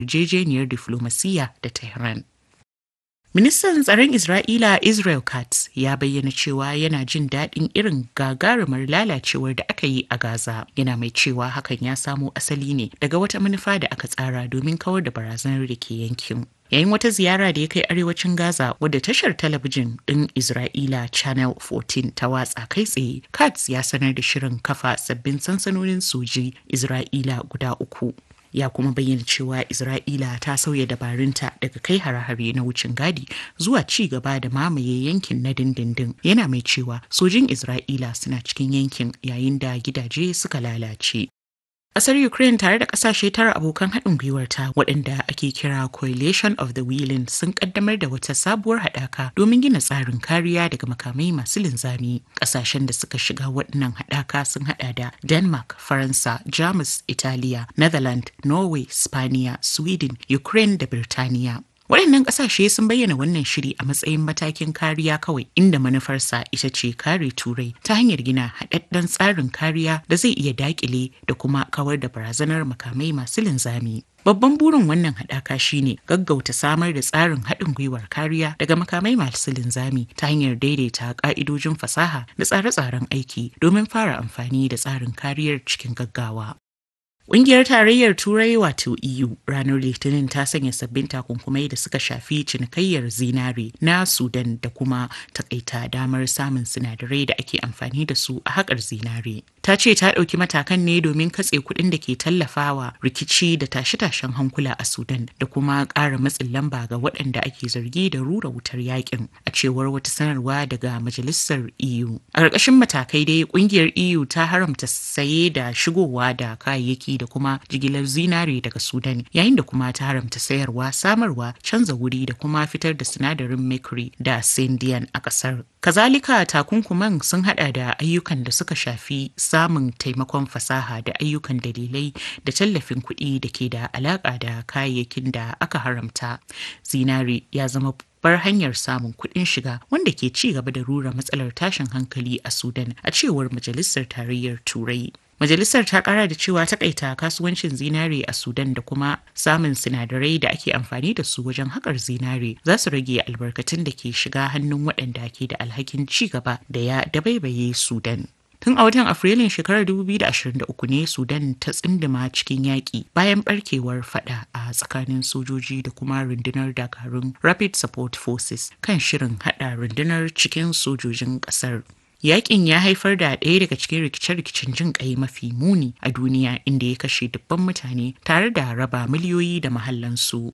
yarjejeniyar diflomasiyya da Tehran. Ministan tsaron Isra'ila Israel Katz ya bayyana cewa yana jin daɗin irin gagarumar lalacewar da aka yi a Gaza. Yana mai cewa hakan ya samo asali ne daga wata manufa da aka tsara domin kawar da barazanar da ke yankin. Yayin wata ziyara da ya kai arewacin Gaza wadda tashar talabijin ɗin Isra'ila Channel 14 ta watsa kai tsaye, Katz ya sanar da shirin kafa sabbin sansanonin soji Isra'ila guda uku. ya kuma bayyana cewa Isra'ila ta sauya dabarunta daga kai hare-hare na wucin gadi zuwa ci gaba da mamaye yankin na dindindin yana mai cewa sojin Isra'ila suna cikin yankin yayin da gidaje suka lalace. Ƙasar Ukraine tare da ƙasashe tara abokan haɗin gwiwarta waɗanda ake kira Coalition of the Willing sun ƙaddamar da wata sabuwar haɗaka domin gina tsarin kariya daga makamai masu linzami. Ƙasashen da suka shiga waɗannan haɗaka sun haɗa da Denmark, Faransa, Jamus, Italiya, Netherlands, Norway, Spaniya, Sweden, Ukraine da Birtaniya. Waɗannan ƙasashe sun bayyana wannan shiri a matsayin matakin kariya kawai inda manufarsa ita ce kare turai ta hanyar gina haɗaɗɗen tsarin kariya da zai iya daƙile da kuma kawar da barazanar makamai masu linzami. Babban burin wannan haɗaka shine gaggauta samar da tsarin haɗin gwiwar kariya daga makamai masu linzami ta hanyar daidaita ƙa'idojin fasaha da tsare-tsaren aiki domin fara amfani da tsarin kariyar cikin gaggawa. Ƙungiyar Tarayyar Turai wato EU ranar Litinin ta sanya sabbin takunkumai da suka shafi cinikayyar zinare na Sudan da kuma takaita damar samun sinadarai da ake amfani da su a haƙar zinare. Ta ce ta ɗauki matakan ne domin katse kuɗin da ke tallafawa rikici da tashe-tashen hankula a Sudan da kuma ƙara matsin lamba ga waɗanda ake zargi da rura wutar yakin a cewar wata sanarwa daga Majalisar EU. A ƙarƙashin matakai dai ƙungiyar EU ta haramta saye da shigowa da kayayyaki da kuma jigilar zinare daga Sudan yayin da kuma ta haramta sayarwa samarwa canza wuri da kuma fitar da sinadarin mercury da syndian a kasar. Kazalika takunkuman sun hada da ayyukan da suka shafi samun taimakon fasaha da ayyukan dalilai da tallafin kuɗi da ke da alaƙa da kayayyakin da aka haramta. Zinare ya zama bar hanyar samun kuɗin shiga wanda ke ci gaba da rura matsalar tashin hankali a Sudan a cewar Majalisar Tarayyar Turai. Majalisar ta kara da cewa takaita kasuwancin zinare a Sudan da kuma samun sinadarai da ake amfani da su wajen haƙar zinare za su rage albarkatun da ke shiga hannun waɗanda ke da alhakin ci gaba da ya dabaibaye Sudan. Tun a watan Afrilun shekarar 2023 ne Sudan ta tsindima cikin yaƙi bayan barkewar fada a tsakanin sojoji da kuma rundunar dakarun Rapid Support Forces kan shirin hada rundunar cikin sojojin ƙasar. Yaƙin ya haifar da ɗaya daga cikin rikice-rikicen jin ƙai mafi muni a duniya inda ya kashe dubban mutane tare da raba miliyoyi da mahallansu.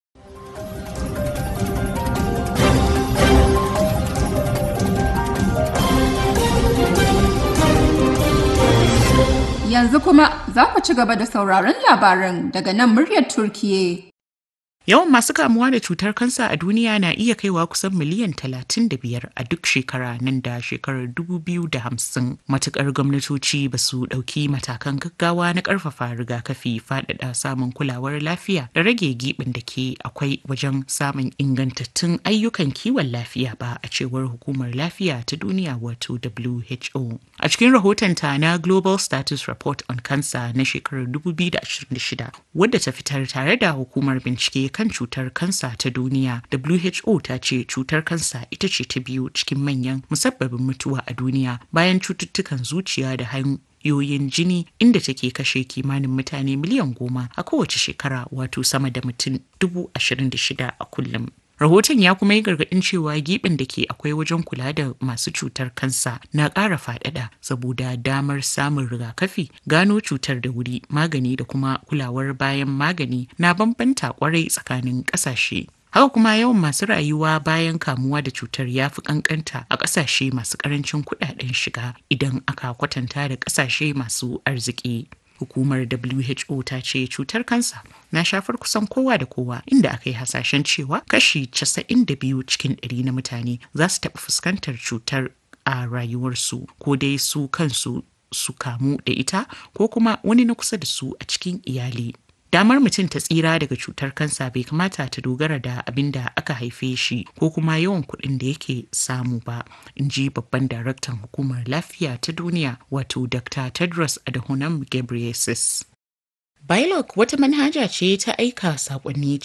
Yanzu kuma za ku ci gaba da sauraron labaran daga nan muryar Turkiye. Yawan masu kamuwa da cutar kansa a duniya na iya kaiwa kusan miliyan 35 a duk shekara nan da shekarar 2050 matukar gwamnatoci ba su ɗauki matakan gaggawa na ƙarfafa rigakafi faɗaɗa samun kulawar lafiya da rage giɓin da ke akwai wajen samun ingantattun ayyukan kiwon lafiya ba a cewar hukumar lafiya ta duniya wato WHO. A cikin rahotonta na Global Status Report on Cancer na shekarar 2026 wadda ta fitar tare da hukumar bincike kan cutar kansa ta duniya who ta ce cutar kansa ita ce ta biyu cikin manyan musabbabin mutuwa a duniya bayan cututtukan zuciya da hanyoyin jini inda take kashe kimanin mutane miliyan goma a kowace shekara wato sama da mutum dubu ashirin da shida a kullum Rahoton ya kuma yi gargaɗin cewa giɓin da ke akwai wajen kula da masu cutar kansa na ƙara faɗaɗa saboda damar samun rigakafi, gano cutar da wuri, magani da kuma kulawar bayan magani na bambanta kwarai tsakanin ƙasashe. Haka kuma yawan masu rayuwa bayan kamuwa da cutar ya fi kankanta a ƙasashe masu ƙarancin kuɗaɗen shiga idan aka kwatanta da ƙasashe masu arziki. Hukumar WHO ta ce cutar kansa na shafar kusan kowa da kowa inda aka yi hasashen cewa kashi 92 cikin 100 na mutane za su taɓa fuskantar cutar a rayuwarsu ko dai su kansu su kamu da ita ko kuma wani na kusa da su a cikin iyali. Damar mutum ta tsira daga cutar kansa bai kamata ta dogara da abin da aka haife shi ko kuma yawan kuɗin da yake samu ba, in ji babban daraktan hukumar lafiya ta duniya wato Dr. Tedros Adhanom Ghebreyesus. Bilog wata manhaja ce ta aika saƙonni